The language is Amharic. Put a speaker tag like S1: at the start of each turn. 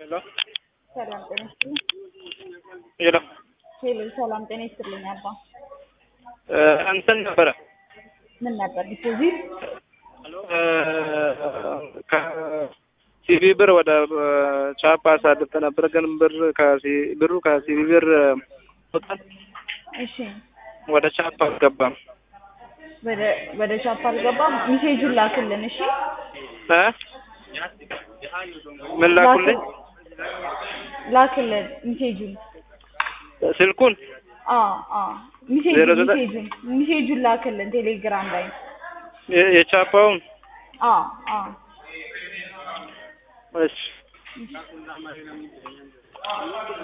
S1: ሄሎ
S2: ሰላም ጤና ይስጥልኝ።
S1: ሄሎ
S2: ሄሎ ሰላም ጤና ይስጥልኝ። አባ
S1: እ እንትን ነበረ
S2: ምን ነበር ዲፖዚት?
S1: ከሲቪ ብር ወደ ቻፓ አሳልፈ ነበር፣ ግን ብር ከሲ- ብሩ ከሲቪ ብር ወጣን፣
S2: እሺ
S1: ወደ ቻፓ አልገባም።
S2: ወደ ወደ ቻፓ አልገባም። ሚሴጁን ላክልን። እሺ
S1: እ ምን ላኩልኝ?
S2: ላክልን ሚሴጁን።
S1: ስልኩን
S2: አ አ ሚሴጁን
S1: ዜሮ ዘጠኝ
S2: ሚሴጁን ሚሴጁን ላክልን ቴሌግራም ላይ።
S1: የ- የቻፓውን
S2: አ አ
S1: እሺ